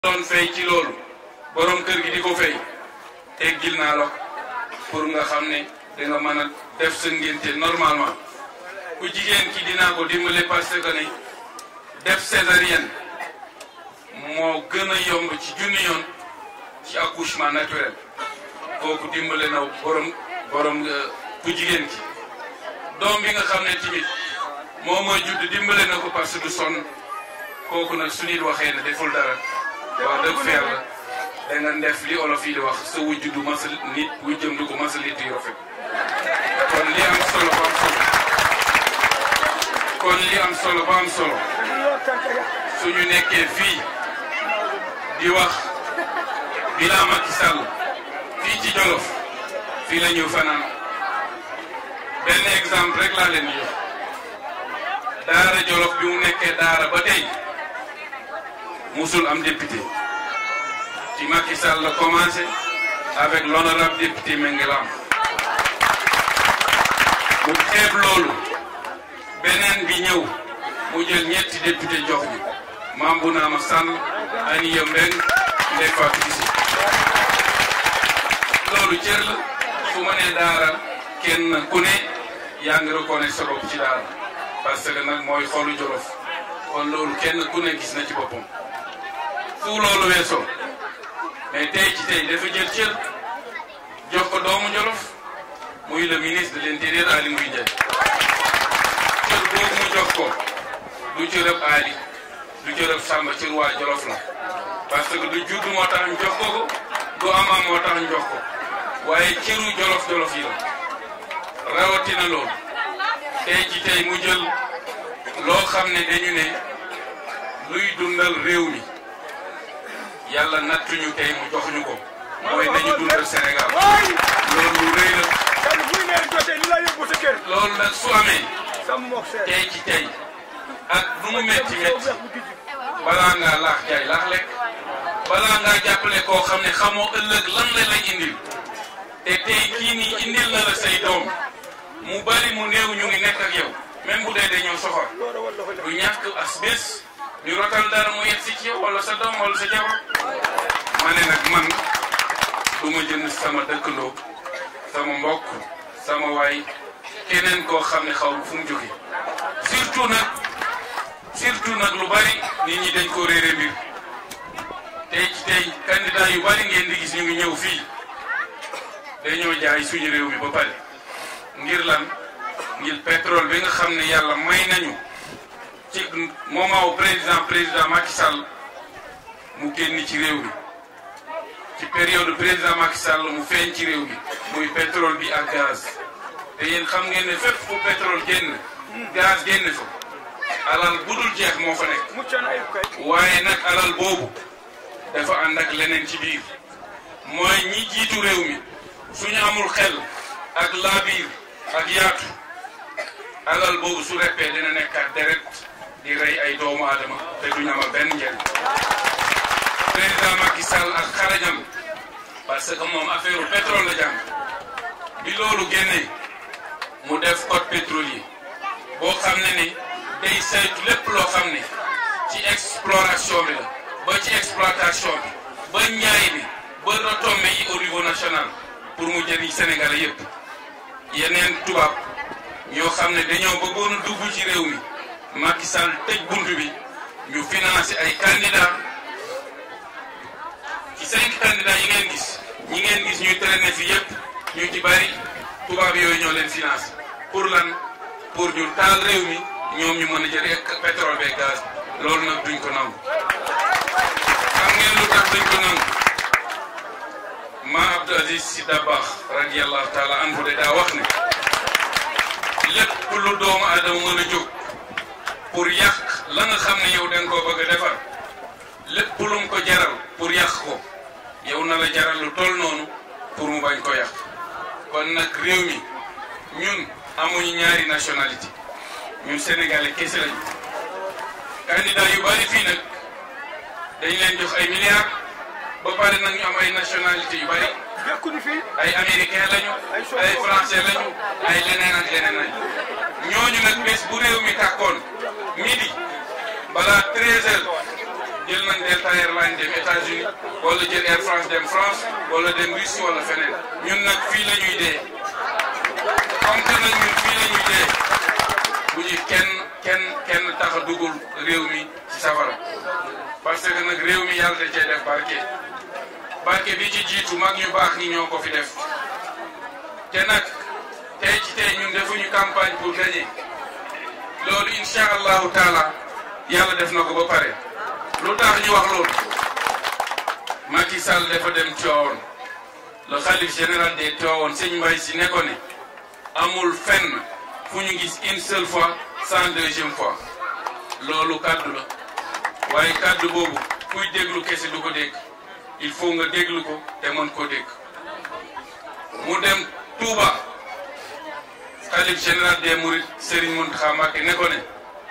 doon fay ci loolu borom kër gi di ko fay teggil naa la pour nga xam ne danga mën a def sa ngénte normalement ku jigéen ki dinaa ko dimbale parce que ne def césarienne moo gën a yomb ci junni yoon ci accouchement naturel kooku dimbale na borom borom ku jigéen ki doom bi nga xam ne tamit moo mooy judd dimbale na ko parce que du sonn kooku nag su nit waxee ne deful dara wax dëgg feer la da nga def li olof yi di wax sa wujj du masa nit wujjam du ko masa lit yu rafet kon li am solo ba am solo kon li am solo ba am solo suñu nekkee fii di wax bilan Macky Sall fii ci Jolof fii la ñu fanaan benn exemple rek laa leen di jox daara Jolof bi mu nekkee daara ba tey musul am député ci Macky Sall la commencé avec l'honorable député Mengelam mu xeeb loolu beneen bi ñëw mu jël ñetti député jox ñu maam bu naama sànn Aniya Mbeng Ndeye Fatou Issy loolu cër la su ma nee daara kenn ku ne yaa ngi reconnaître sa bopp ci daara parce que nag mooy xolu Jolof kon loolu kenn ku ne gis na ci boppam su loolu weesoo mais tey ci tey dafa jël cër jox ko doomu Jolof muy le ministre de l'intérieur Aly Ngouille Ndiaye cër boobu mu jox ko du cërëb Aly du cërëb Samba cër waa Jolof la parce que du judd moo tax ñu jox ko ko du amaam moo tax ñu jox ko waaye cëru Jolof Jolof yi la rawatina loolu tey ci tey mu jël loo xam ne dañu ne luy dundal réew mi yàlla nattuñu tey mu jox ñu ko mooy nañu dundal Sénégal loolu lu rëy la loolu nag su amee tey ci tey ak nu mu metti metti balaa ngaa laax jaay laax lekk balaa ngaa jàppale koo xam ne xamoo ëllëg lan la lay indil te tey kii nii indil na la say doom mu bari mu néew ñu ngi nekk ak yow même bu dee dañoo soxor du ñàkk as bés ñu rotal dara mu yegg si ci yow wala sa doom wala sa jabar ma ne nag man du ma jënd sama dëkkandoo sama mbokk sama waay keneen koo xam ne xaw fu mu jóge surtout nag surtout nag lu bari nit ñi dañ ko réere mbir tey ci tey candidat yu bari ngeen di gis ñu ngi ñëw fii dañoo jaay suñu réew mi ba pare ngir lan ngir pétrole bi nga xam ne yàlla may nañu ci moment wu président président Macky Sall mu génn ci réew mi ci période président Macky Sall mu feeñ ci réew mi muy pétrole bi ak gaz te yéen xam ngeen ne fépp fu pétrole génn gaz génn fa alal bu dul jeex moo fa nekk waaye nag alal boobu dafa ànd ak leneen ci biir mooy ñi jiitu réew mi suñu amul xel ak laabiir ak yaatu alal boobu su reppee dina nekkaat deret di rey ay doomu aadama te duñu amal benn njëriñ président Macky Sall ak xarañam parce que moom affaire pétrole la jàng bi loolu génnee mu def code pétrolier boo xam ne ni day saytu lépp loo xam ne ci exploration bi la ba ci exploitation bi ba njaay bi ba retombées yi au niveau national pour mu jëriñ Sénégal yépp yeneen tubaab ñoo xam ne dañoo bëggoon a dugg ci réew mi Macky Sall tëj bunt bi ñu financé ay candidats ci cinq candidats yi ngeen gis ñi ngeen gis ñuy traîner fi yépp ñu ci bari tubaab yooyu ñoo leen financé pour lan pour ñu taal réew mi ñoom ñu mën a jël pétrole beeg gaz loolu nag duñ ko nangu xam ngeen lu tax duñ ko nangu ma Abdou Aziz Sy Dabakh radiyallahu taala anhu de daa wax ne lépp lu doomu aadama mën a jóg pour yàq la nga xam ne yow da nga koo bëgg a defar lépp lu mu ko jaral pour yàq ko yow na la jaral lu toll noonu pour mu bañ ko yàq kon nag réew mi ñun amuñu ñaari nationalité ñun sénégalais kese lañu candidat yu bari fii nag dañ leen jox ay milliards ba pare nag ñu am ay nationalité yu bari ay américain lañu ay français lañu ay leneen ak leneen lañu ñooñu nag bés bu réew mi tàkkoon midi balaa 13 heures jël nañ Delta Airlines dem États-Unis wala jël Air France dem France wala dem Russie wala feneen ñun nag fii la ñuy dee comme que nag ñun fii la ñuy dee bu ñu kenn kenn kenn tax a dugul réew mi ci safara parce que nag réew mi yàlla da cee def barke barke bi ci jiitu mag ñu baax ñi ñoo ko fi def te nag tey ci tey ñun defuñu campagne pour gagner loolu incha allahu taala yàlla def na ko ba pare lu tax ñu wax loolu Macky Sall dafa dem Tivaouane le xalif général des Tivaouane sëñ Mbaye si ne ko ne amul fenn fu ñu gis une seule fois sans deuxième fois loolu kàddu la waaye kàddu boobu kuy déglu kese du ko dégg il faut nga déglu ko te mën koo dégg mu dem Touba xalif général des Mourides Serigne Mountakha Mbacké ne ko ne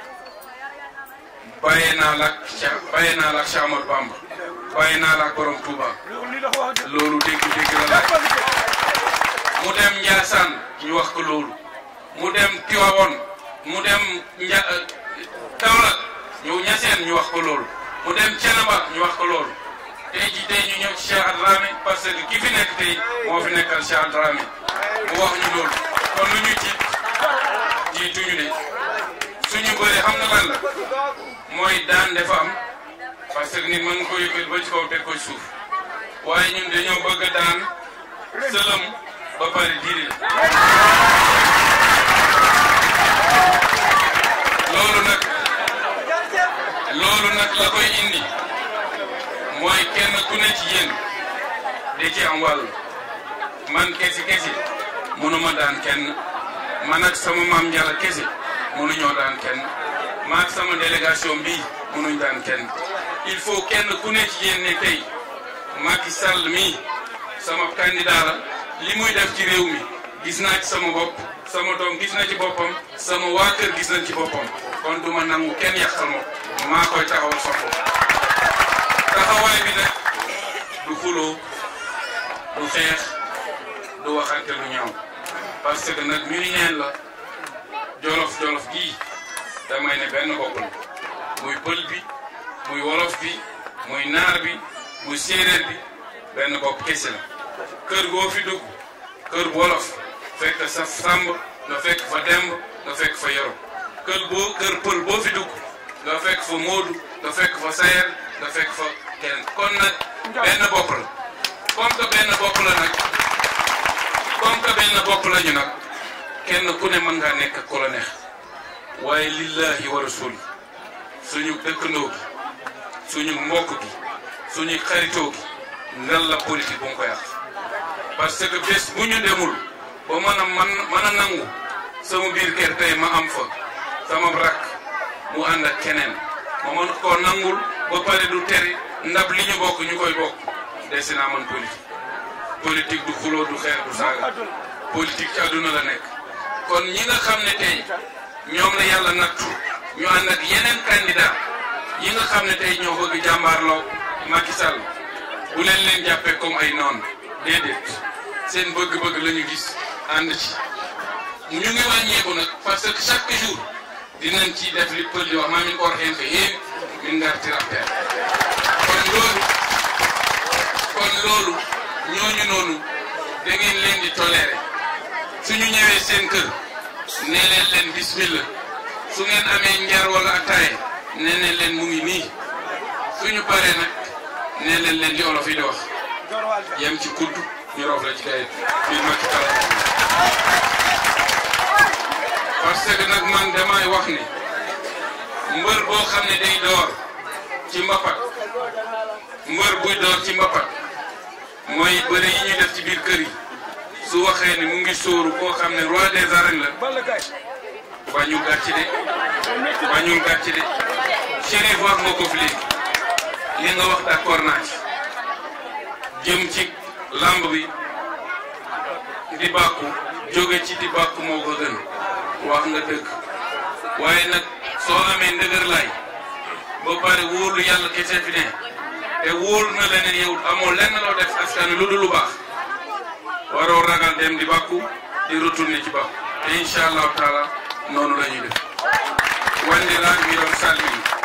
bàyyee naa la ak Cheikh bàyyee naa la ak Cheikh Amadou Bamba bàyyee naa la ak borom Touba loolu dégg-dégg la laaj mu dem Ndiassane ñu wax ko loolu mu dem Tivaouane mu dem Nja Kaolack ñu Niassène ñu wax ko loolu mu dem Thiénaba ñu wax ko loolu tey jii tey ñu ñëw ci Cheikh Adramé parce que ki fi nekk tey moo fi nekkal Cheikh Adramé mu wax ñu loolu kon lu ñu tiit jiituñu de suñu bëri xam na lan la mooy daan dafa am parce que nit mën nga ko yëkkati ba ci kaw teg ko suuf waaye ñun dañoo bëgg a daan sëlëm ba pare diri la loolu nag loolu nag la koy indi mooy kenn ku ne ci yéen da ci am wàll man kesi kesi mënuma daan kenn man ak sama maam Jalla kesi mënuñoo daan kenn man ak sama délégation bii mënuñ daan kenn il faut kenn ku ne ci yéen ne tey Macky Sall mii sama candidat la li muy def ci réew mi gis naa ci sama bopp sama doom gis na ci boppam sama waa kër gis nañ ci boppam kon du ma nangu kenn yàqal ma ko maa koy taxawal sa bopp taxawaay bi nag du xuloo du xeex du waxante lu ñaaw parce que nag ñu ni neen la jolof jolof gii damay ne benn bopp la muy pël bi muy wolof bi muy naar bi muy séeréer bi benn bopp kese la kër goo fi dugg kër wolof fekk sa sàmb nga fekk fa demb nga fekk fa yoro kër boo kër pël boo fi dugg nga fekk fa moodu nga fekk fa sayer nga fekk fa kenn kon nag benn bopp la comme que benn bopp la nag comme que benn bopp la ñu nag kenn ku ne mën ngaa nekk ku la neex waaye lillahi wa rasuli suñu dëkkandoo gi suñu mbokk gi suñu xaritoo gi ngal la politique bu mu ko yàq parce que bés bu ñu demul ba mën a man mën a nangu sama biir kër tey ma am fa sama rakk mu ànd ak keneen ma mën koo nangul ba pare du teri ndab li ñu bokk ñu koy bokk desi naa man politique politique du xuloo du xeex du saaga politique ci àdduna la nekk kon ñi nga xam ne tey ñoom la yàlla nattu ñu ànd ak yeneen candidat yi nga xam ne tey ñoo bëgg jàmbaarloo Macky Sall bu leen leen jàppee comme ay noon déedéet seen bëgg-bëgg la ñu gis ànd ci ñu ngi wàññeeku nag parce que chaque jour dinañ ci def li pël di wax maa min or xeen ko yéen min ngartir affaire kon loolu kon loolu ñooñu noonu da ngeen leen di toléré suñu ñëwee seen kër nee leen leen bismillah su ngeen amee njar wala ataay nee leen leen mu ngi nii suñu paree nag nee leen leen di olof yi di wax yem ci kudd ñu roof la ci kayit fii Macky Sall parce que nag man damay wax ni mbër boo xam ne day door ci mbapat mbër buy door ci mbapat mooy bëri yi ñuy def ci biir kër yi su waxee ni mu ngi sóoru koo xam ne roi des arènes la bañul gàcce de bañul gàcce de Chérif wax nga ko fi léegi li nga wax d'accord naa ci jëm ci lamb bi di bàkku jóge ci di bàkku moo ko gën wax nga dëgg waaye nag soo amee ndëgër laay ba pare wóolu yàlla kese fi ne te wóolu na leneen yow amoo lenn loo def askan lu dul lu baax waroo ragal dem di bàkku di retourner ci bàkku te incha allahu taala noonu la ñuy def wandi laaj mi doon salmi